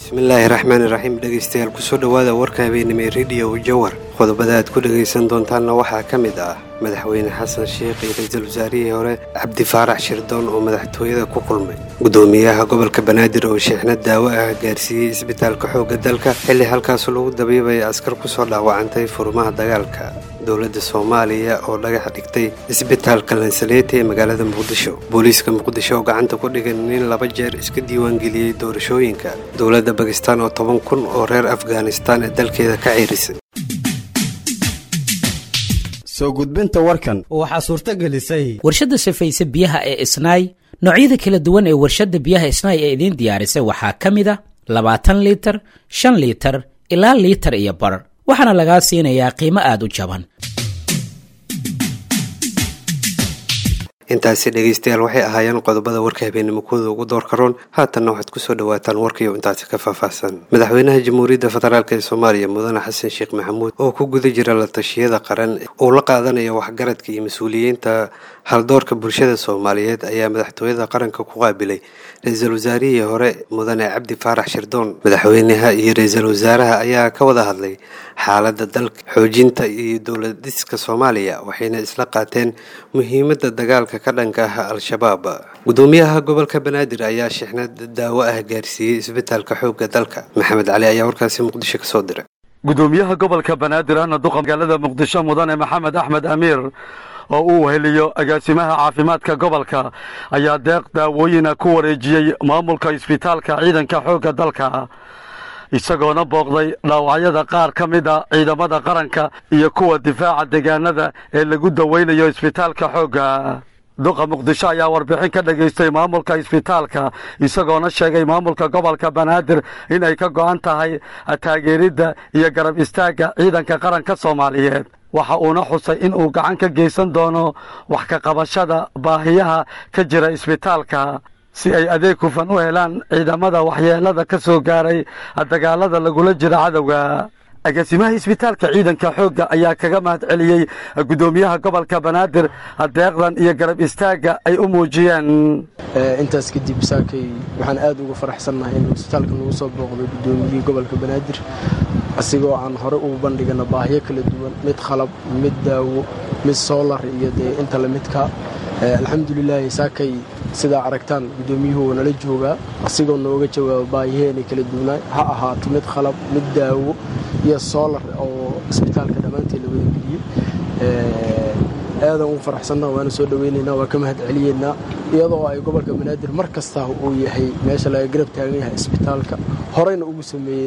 bismillaahi raxmaani raxiim dhegaystayaal kusoo dhowaada warka habeenimo ee rediyo jawar qodobada aad ku dhegaysan doontaanna waxaa ka mid ah madaxweyne xasan sheikh iyo ra-iisul wasaarihii hore cabdi faarax shirdoon oo madaxtooyada ku kulmay gudoomiyaha gobolka banaadir oo sheexnad daawo ah gaarsiiyey isbitaalka xoogga dalka xilli halkaas lagu dabiibaya askar kusoo dhaawacantay furmaha dagaalka dowladda soomaaliya oo dhagax dhigtay isbitaalka lansaleeta ee magaalada muqdisho booliiska muqdisho oo gacanta ku dhigan nin laba jeer iska diiwaangeliyey doorashooyinka dowladda bakistaan oo toban kun oo reer afghanistaan ee dalkeeda ka ciirisay soo gudbinta warkan waxaa suurto gelisay warshadda safayse biyaha ee isnaay noocyada kala duwan ee warshadda biyaha isnaay ee idiin diyaarisay waxaa ka mid a labaatan liitar shan liitar ilaa liitar iyo bar waxaana lagaa siinayaa qiimo aad u jaban intaasi dhegaystayaal waxay ahaayeen qodobada warka habeenimo kooda ugu doorka roon haatanna waxaad kusoo dhawaataan warkiiyo intaasi ka faahfaahsan madaxweynaha jamhuuriyadda federaalk ee soomaaliya mudane xasan sheekh maxamuud oo ku guda jira la tashiyada qaran uu la qaadanayo waxgaradka iyo mas-uuliyiinta haldoorka bulshada soomaaliyeed ayaa madaxtooyada qaranka ku qaabilay ra-iisul wasaarihii hore mudane cabdi faarax shirdoon madaxweynaha iyo ra-iisul wasaaraha ayaa ka wada hadlay xaaladda dalka xoojinta iyo dowlad dhiska soomaaliya waxayna isla qaateen muhiimadda dagaalka ka dhanka ah al-shabaab gudoomiyaha gobolka banaadir ayaa shixnad daawo ah gaarsiiyey isbitaalka xoogga dalka maxamed cali ayaa warkaasi muqdisho kasoo diray gudoomiyaha gobolka banaadir ahna duqa magaalada muqdisho mudane maxamed axmed amiir oo uu heliyo agaasimaha caafimaadka gobolka ayaa deeq daawooyina ku wareejiyey maamulka isbitaalka ciidanka xoogga dalka isagoona booqday dhaawacyada qaar ka mid a ciidamada qaranka iyo kuwa difaaca deegaanada ee lagu daweynayo isbitaalka xoogga duqa muqdisho ayaa warbixin ka dhagaystay maamulka isbitaalka isagoona sheegay maamulka gobolka banaadir in ay ka go'an tahay taageeridda iyo garab istaagga ciidanka qaranka soomaaliyeed waxa uuna xusay in uu gacan ka geysan doono wax ka qabashada baahiyaha ka jira isbitaalka si ay adeeg hufan u helaan ciidamada waxyeelada ka soo gaaray dagaalada lagula jira cadowga agaasimaha isbitaalka ciidanka xoogga ayaa kaga mahad celiyey guddoomiyaha gobolka banaadir deeqdan iyo garab istaagga ay u muujiyeen intaas kadib saakay waxaan aad uga faraxsannahay inuu isbitaalka nagu soo booqday guddoomiyihii gobolka banaadir asigoo aan hore ugu bandhigana baahiyo kala duwan mid khalab mid daawo mid soolar iyo dee inta lamidka alxamdulilaahi saakay sidaa aragtaan guddoomiyuhu wuu nala joogaa asigoo nooga jawaaba baahiheena kala duwanaa ha ahaato mid khalab mid daawo iyo soolar oo isbitaalka dhammaantii la wadageliyey aadan ugu faraxsanna waana soo dhoweynaynaa waa ka mahad celiyeynaa iyadoo ay gobolka banaadir mar kastaa uu yahay meesha laga garab taagan yahay isbitaalka horeyna ugu sameeyey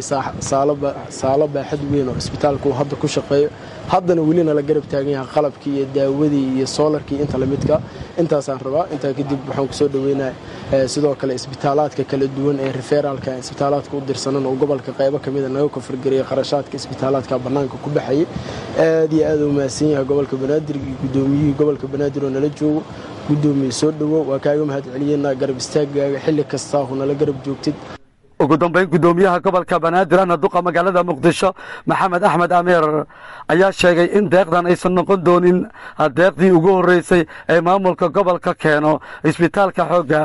saalo baaxad weyn oo isbitaalka uu hadda ku shaqeeyo haddana welina la garab taagan yahay qalabkii iyo daawadii iyo soolarkii inta lamidka intaasaan rabaa intaa kadib waxaan kusoo dhoweynaa sidoo kale isbitaalaadka kala duwan ee referaalka isbitaalaadka u dirsanan oo gobolka qaybo kamida naga kofargaraya qarashaadka isbitaalaadka bannaanka ku baxayay aad iyo aad u mahadsan yahay gobolka banaadir iyo guddoomiyihii gobolka banaadir oo nala joogo guddoomiye soo dhowow waa kaaga mahad celiyeynaa garab istaagaaga xilli kastaahu nala garab joogtid ugu dambayn guddoomiyaha gobolka banaadir ahna duqa magaalada muqdisho maxamed axmed ameer ayaa sheegay in deeqdan aysan noqon doonin deeqdii ugu horreysay ee maamulka gobolka keeno isbitaalka xoogga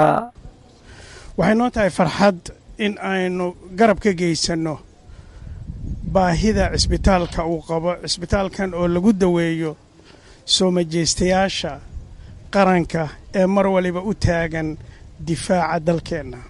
waxay noo tahay farxad in aynu garab ka geysanno baahida cisbitaalka uu qabo cisbitaalkan oo lagu daweeyo soo majeystayaasha qaranka ee mar waliba u taagan difaaca dalkeenna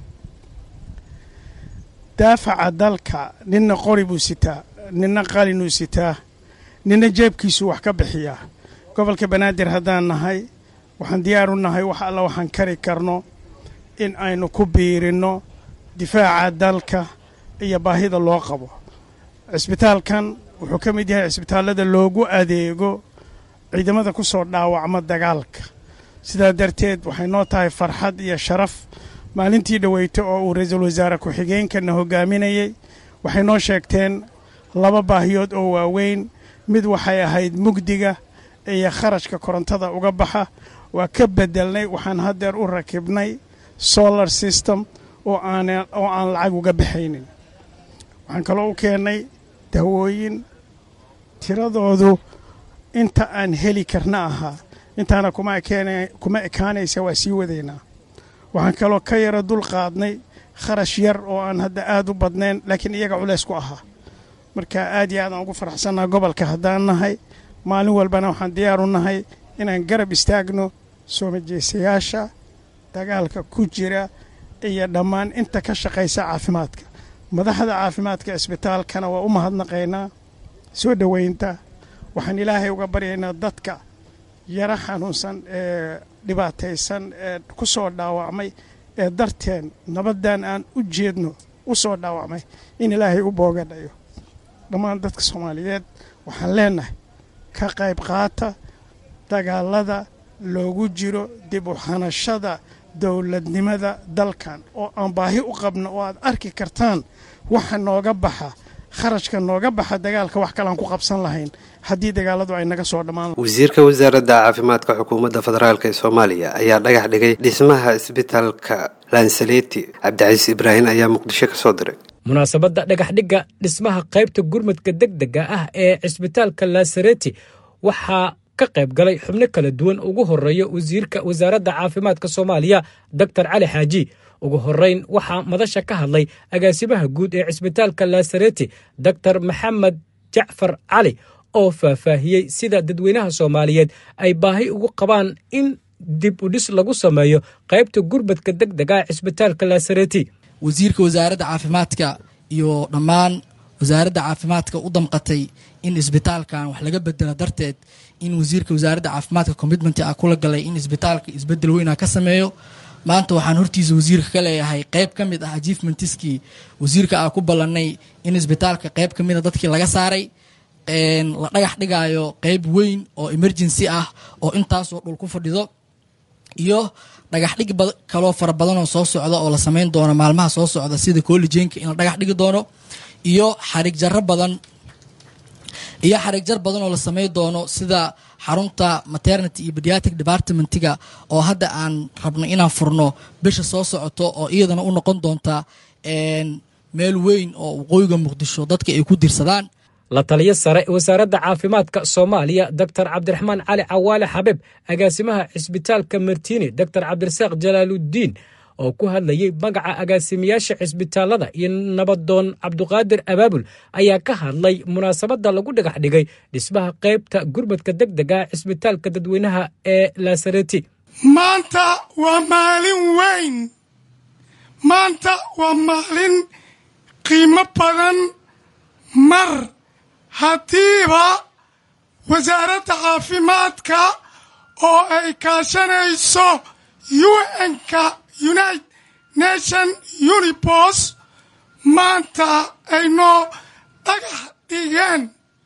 daafaca dalka ninna qori buu sitaa ninna qalinuu sitaa ninna jeebkiisuu wax ka bixiyaa gobolka banaadir haddaan nahay waxaan diyaar u nahay wax alla waxaan kari karno in aynu ku biirinno difaaca dalka iyo baahida loo qabo cisbitaalkan wuxuu ka mid yahay cisbitaallada loogu adeego ciidamada ku soo dhaawacma dagaalka sidaa darteed waxay noo tahay farxad iyo sharaf maalintii dhoweyto oo uu ra-iisul wasaare ku-xigeenkana hogaaminayey waxay noo sheegteen laba baahiyood oo waaweyn mid waxay ahayd mugdiga iyo kharashka korontada uga baxa waa ka beddelnay waxaan haddeer u rakibnay solar system oo aan oo aan lacag uga baxaynin waxaan kaloo u keennay dawooyin tiradoodu inta aan heli karna ahaa intaana kuma ekaanaysa waa sii wadaynaa waxaan kaloo ka yara dul qaadnay kharash yar oo aan hadda aad u badnayn laakiin iyaga culays ku ahaa marka aad iyo aadaan ugu faraxsannaha gobolka haddaan nahay maalin walbana waxaan diyaar u nahay inaan garab istaagno soo majeesayaasha dagaalka ku jira iyo dhammaan inta ka shaqaysa caafimaadka madaxda caafimaadka isbitaalkana waa u mahadnaqaynaa soo dhoweynta waxaan ilaahay uga baryaynaa dadka yara xanuunsan ee dhibaataysan ee ku soo dhaawacmay ee darteen nabaddan aan u jeedno u soo dhaawacmay in ilaahay u boogadhayo dhammaan dadka soomaaliyeed waxaan leennahay ka qayb qaata dagaalada loogu jiro dib u xanashada dowladnimada dalkan oo aan baahi u qabno oo aad arki kartaan waxa nooga baxa kharashka nooga baxa dagaalka wax kalean ku qabsan lahayn haddii dagaaladu ay naga soo dhammaan wasiirka wasaaradda caafimaadka xukuumadda federaalk ee soomaaliya ayaa dhagax dhigay dhismaha isbitaalka lansaleti cabdicasiis ibraahim ayaa muqdisho ka soo diray munaasabadda dhagaxdhigga dhismaha qaybta gurmadka degdega ah ee cisbitaalka lasareti waxaa ka qayb galay xubno kala duwan ugu horeeya wasiirka wasaaradda caafimaadka soomaaliya doctor cali xaaji ugu horeyn waxaa madasha ka hadlay agaasimaha guud ee cisbitaalka lasareti doctor maxamed jacfar cali oo faahfaahiyey sida dadweynaha soomaaliyeed ay baahi ugu qabaan in dib u dhis lagu sameeyo qaybta gurmadka degdega ee cisbitaalka lasareti wasiirka wasaaradda caafimaadka iyo dhammaan wasaaradda caafimaadka u damqatay in isbitaalkan wax laga bedelo darteed in wasiirka wasaaradda caafimaadka commitment a kula galay in isbitaalka isbedel weyna ka sameeyo maanta waxaan hortiisa wasiirka ka leeyahay qayb ka mid ah achievementiskii wasiirka aa ku ballanay in isbitaalka qayb ka mida dadkii laga saaray la dhagax dhigaayo qayb weyn oo emergency ah oo intaasoo dhul ku fadhido iyo dhagax dhig kaloo fara badanoo soo socda oo la sameyn doono maalmaha soo socda sida collejenka in la dhagax dhigi doono iyo xarig jaro badan iyo xarig jar badan oo la sameyn doono sida xarunta maternity iyo pediatric departmentiga oo hadda aan rabno inaan furno bisha soo socoto oo iyadana u noqon doonta meel weyn oo waqooyiga muqdisho dadka ay ku dirsadaan la taliyo sare wasaaradda caafimaadka soomaaliya doctor cabdiraxmaan cali cawaale xabeeb agaasimaha cisbitaalka martiini doctor cabdirasaaq jalaaludiin oo ku hadlayey magaca agaasimayaasha cisbitaalada iyo nabadoon cabduqaadir abaabul ayaa ka hadlay munaasabadda lagu dhagax dhigay dhismaha qaybta gurmadka degdega cisbitaalka dadweynaha ee laasareti maanta waa maalin weyn maanta waa maalin qiimo badan mar haddiiba wasaaradda caafimaadka oo ay kaashanayso un-ka united nation unibos maanta ay noo dhagax dhigeen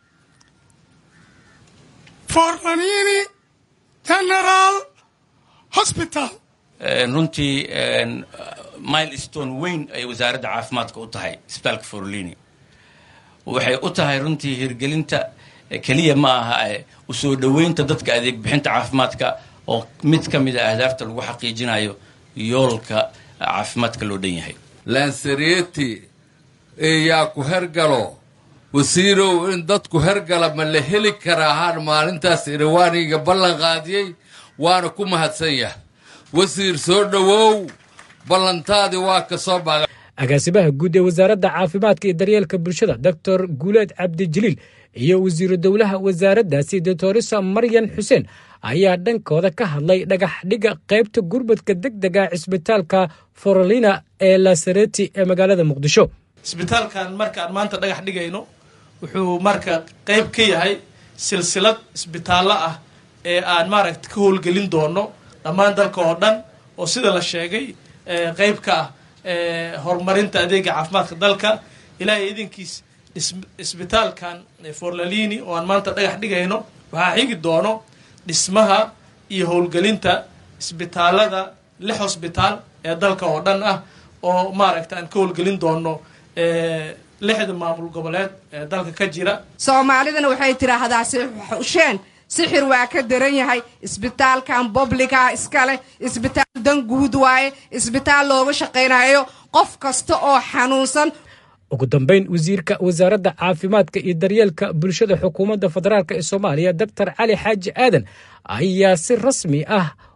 forlanini general hosbital runtii milestone weyn ay wasaaradda caafimaadka u tahay isbitaalka forlini waxay u tahay runtii hirgelinta keliya ma aha u soo dhoweynta dadka adeeg bixinta caafimaadka oo mid ka mid a ahdaafta lagu xaqiijinayo yoolka caafimaadka loo dhan yahay lansareti yaa ku hergalo wasiirow in dadku hergala ma la heli karaa haan maalintaas irawaaniga ballan qaadiyey waana ku mahadsan yahay wasiir soo dhowow ballantaadii waa ka soo baga agaasimaha guud ee wasaaradda caafimaadka iyo daryeelka bulshada doctor guuleed cabdijaliil iyo wasiiru dowlaha wasaaraddaasi doctorisa maryan xuseen ayaa dhankooda ka hadlay dhagax dhiga qaybta gurmadka degdega cisbitaalka forolina ee lasareti ee magaalada muqdisho isbitaalkan markaan maanta dhagax dhigayno wuxuu marka qayb ka yahay silsilad isbitaallo ah ee aan maaragta ka howlgelin doono dhammaan dalka oo dhan oo sida la sheegay qayb ka ah horumarinta adeega caafimaadka dalka ilaahay idinkiis isbitaalkan forlalini oo aan maanta dhagax dhigayno waxaa xigi doono dhismaha iyo howlgelinta isbitaalada lix hosbitaal ee dalka oo dhan ah oo maaragta aan ka howlgelin doono lixda maamul goboleed ee dalka ka jira soomaalidana waxay tidhaahdaa xusheen sixir waa ka daran yahay isbitaalkan bobliga iskale isbitaal dan guud waaye isbitaal looga shaqaynayo qof kasta oo xanuunsan ugu dambayn wasiirka wasaaradda caafimaadka iyo daryeelka bulshada xukuumadda federaalk ee soomaaliya doctor cali xaaji aadan ayaa si rasmi ah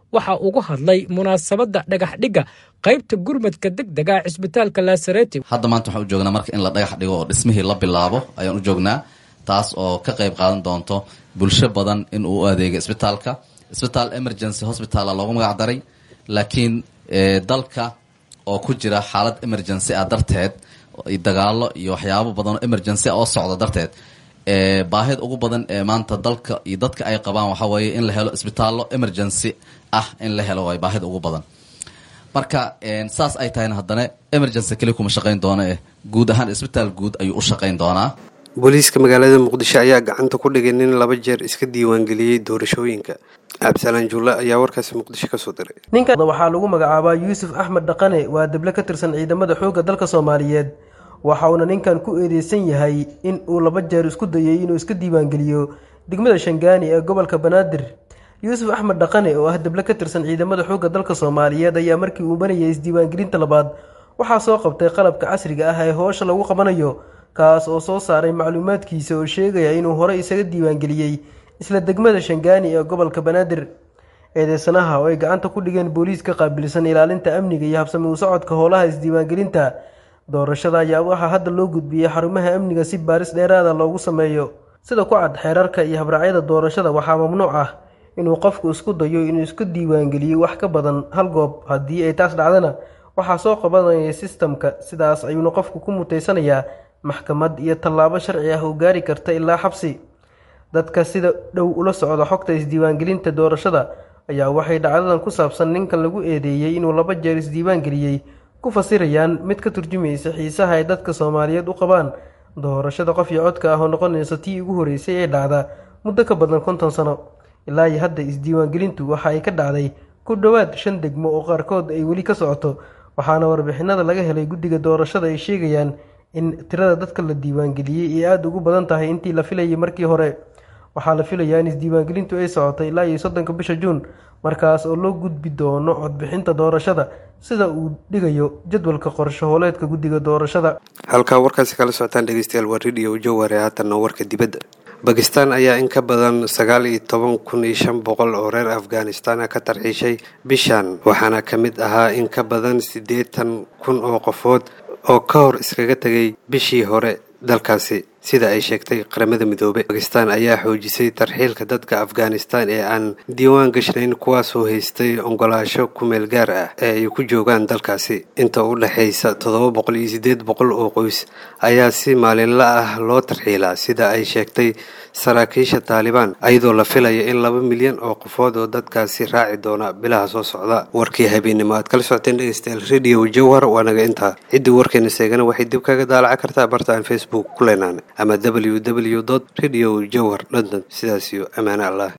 waxa ugu hadlay munaasabadda dhagaxdhigga qaybta gurmadka degdega ee cisbitaalka laasareti hadda maanta waxaan u joognaa marka in la dhagax dhigo oo dhismihii la bilaabo ayaan u joognaa taas oo ka qayb qaadan doonto bulsho badan in uu u adeego isbitaalka isbitaal emergency hospitala loogu magac daray laakiin dalka oo ku jira xaalad emergency ah darteed dagaalo iyo waxyaabo badan oo emergency ah oo socda darteed baahida ugu badan ee maanta dalka iyo dadka ay qabaan waxaa weeye in la helo isbitaallo emergency ah in la helo waay baahida ugu badan marka saas ay tahayna haddana emergency keli kuma shaqayn doona eh guud ahaan isbitaal guud ayuu u shaqayn doonaa booliiska magaalada muqdisho ayaa gacanta ku dhigay nin laba jeer iska diiwaangeliyey doorashooyinka cabdisalaan juulle ayaa warkaasi muqdisho kasoo diray ninkan waxaa lagu magacaabaa yuusuf axmed dhaqane waa deble ka tirsan ciidamada xoogga dalka soomaaliyeed waxa uuna ninkan ku eedeysan yahay in uu laba jeer isku dayay inuu iska diiwaangeliyo degmada shangaani ee gobolka banaadir yuusuf axmed dhaqane oo ah deble ka tirsan ciidamada xoogga dalka soomaaliyeed ayaa markii uu banayay isdiiwaangelinta labaad waxaa soo qabtay qalabka casriga ah ee hoosha lagu qabanayo kaas oo soo saaray macluumaadkiisa oo sheegaya inuu horey isaga diiwaangeliyey isla degmada shangaani ee gobolka banaadir eedeysanaha oo ay gacanta ku dhigeen booliis ka qaabilsan ilaalinta amniga iyo habsami u socodka howlaha isdiiwaangelinta doorashada ayaa waxaa hadda loo gudbiyey xarumaha amniga si baaris dheeraada loogu sameeyo sida ku cad xeerarka iyo habraacyada doorashada waxaa mamnuuc ah inuu qofku isku dayo inuu isku diiwaangeliyo wax ka badan hal goob haddii ay taas dhacdana waxaa soo qabanaya sistamka sidaas ayuuna qofku ku mutaysanayaa maxkamad iyo tallaabo sharci ah oo gaari karta ilaa xabsi dadka sida dhow ula socda xogta isdiiwaangelinta doorashada ayaa waxay dhacdadan ku saabsan ninkan lagu eedeeyey inuu laba jeer isdiiwaangeliyey ku fasirayaan mid ka turjumaysa xiisaha ay dadka soomaaliyeed u qabaan doorashada qof iyo codka ah oo noqonaysa tii ugu horeysay ee dhacda muddo ka badan konton sano ilaa iyo hadda isdiiwaangelintu waxa ay ka dhacday ku dhowaad shan degmo oo qaarkood ay weli ka socoto waxaana warbixinada laga helay guddiga doorashada ay sheegayaan in tirada dadka la diiwaangeliyey ay aada ugu badan tahay intii la filayay markii hore waxaa la filayaa in isdiiwaangelintu ay socotay ilaa iyo soddonka bisha juun markaas oo loo gudbi doono codbixinta doorashada sida uu dhigayo jadwalka qorsho hooleedka guddiga doorashada halkaa warkaasi kala socotaan dhegeystayaal waa radio joware haatanna warka dibadda bakistan ayaa in ka badan sagaal iyo toban kun iyo shan boqol oo reer afghanistan ka tarxiishay bishan waxaana ka mid ahaa in ka badan siddeetan kun oo qofood oo ka hor iskaga tegay bishii hore dalkaasi sida ay sheegtay qaramada midoobey bakistan ayaa xoojisay tarxiilka dadka afghanistan ee aan diiwaan gashnayn kuwaasoo haystay ogolaasho kumeel gaar ah ee ay ku joogaan dalkaasi inta u dhexaysa toddoba boqol iyo siddeed boqol oo qoys ayaa si maalinla ah loo tarxiilaa sida ay sheegtay saraakiisha taalibaan ayadoo la filaya in laba milyan oo qofood oo dadkaasi raaci doona bilaha soo socda warkii habeennimo aad kala socoteen dhegeystayaal radio jowhar waa naga intaa ciddii warkeena seegana waxay dib kaga daalaca kartaa barta aan facebook ku leenaan ama w w dot radio jowhar london sidaas iyo ammaane allah